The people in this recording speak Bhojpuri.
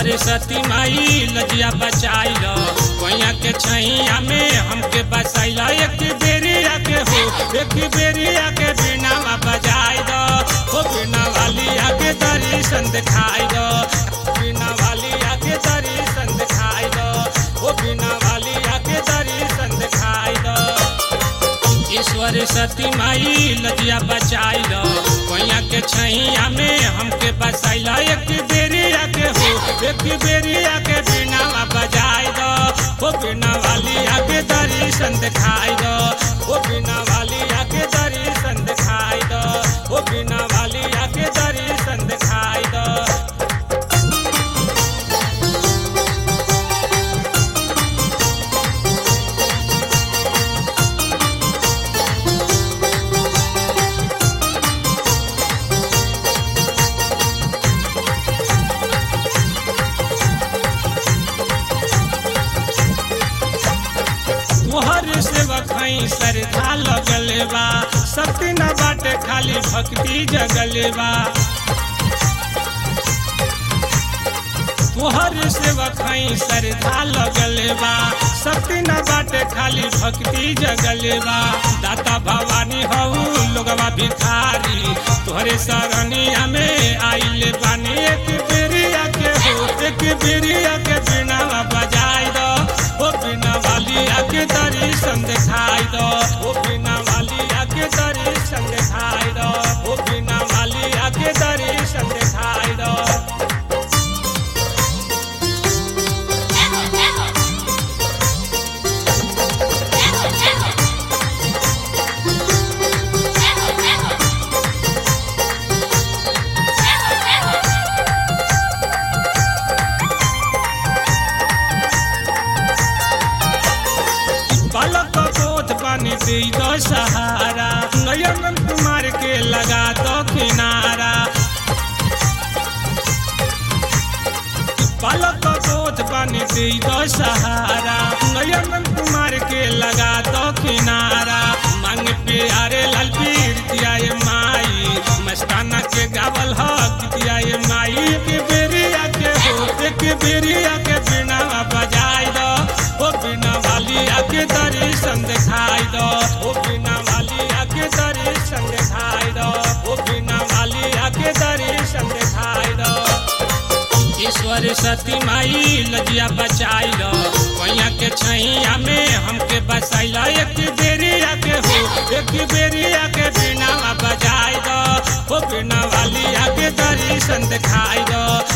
सरस्वती माई लजिया बचाई लो कोइया के छैया में हमके बसाइला एक बेरी आके हो एक बेरी आके बिना बजाई दो हो बिना वाली आके दर्शन दिखाई दो बिना वाली आके दर्शन दिखाई दो हो बिना वाली आके दर्शन दिखाई दो ईश्वर सती माई लजिया बचाई लो कोइया के छैया में हमके बसाइला एक बेरी आके हो एक बेरी आके बिना बजाई दो हो बिना वाली आके दर्शन दिखाई दो हो बिना वाली आके दर्शन दिखाई दो हो बिना वाली आके दर्शन दिखाई दो तोहर सेवा खई सरधा लगल बा सत्य न बाटे खाली भक्ति जगल बा तोहर सेवा खई सरधा लगल बा सत्य न बाटे खाली भक्ति जगल बा दाता भवानी हऊ लोगवा भिखारी तोहरे सरनिया में आइले बानी एक बेरिया के हो एक बेरिया के बिना बजाई दो ओ बिना वाली आके दर्शन दिखाई दो ओ बिना वाली आके दर्शन दिखाई दो ओ बिना वाली आके दर्शन दिखाई दो बालक बोध पानी दे दो सहारा नयन कुमार के लगा दो किनारा बालक बोध पानी दे दो सहारा नयन कुमार के लगा दो किनारा मांग प्यारे लाल पीर दियाए माई मस्ताना के गावल हक दियाए माई एक बेरिया के हो एक बेरिया के बिना बजाई दो ओ बिना वाली आके दर्शन दिखाई दो ओ बिना वाली आके दर्शन दिखाई दो ओ बिना वाली आके दर्शन दिखाई दो ईश्वर सती माई लजिया बचाई लो कोइया के छैया में हमके बसाइला एक बेरी आके हो एक बेरी आके बिना बजाई दो हो बिना वाली आके दर्शन दिखाई दो